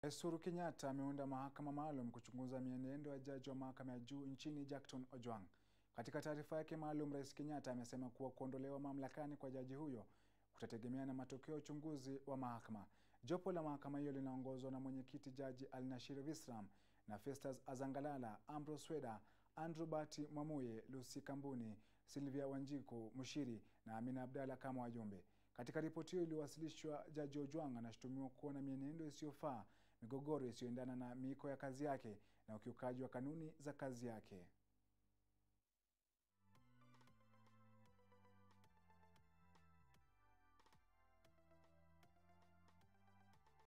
Rais Uhuru Kenyatta ameunda mahakama maalum kuchunguza mienendo ya jaji wa mahakama ya juu nchini Jackton Ojwang. Katika taarifa yake maalum, Rais Kenyatta amesema kuwa kuondolewa mamlakani kwa jaji huyo kutategemea na matokeo ya uchunguzi wa mahakama. Jopo la mahakama hiyo linaongozwa na mwenyekiti Jaji Alnashir Visram na Festus Azangalala, Ambrose Sweda, Andrew Bati Mwamuye, Lucy Kambuni, Sylvia Wanjiku Mushiri na Amina Abdalla kama wajumbe. Katika ripoti hiyo iliyowasilishwa, Jaji Ojwang anashutumiwa kuwa na mienendo isiyofaa, migogoro isiyoendana na miiko ya kazi yake na ukiukaji wa kanuni za kazi yake.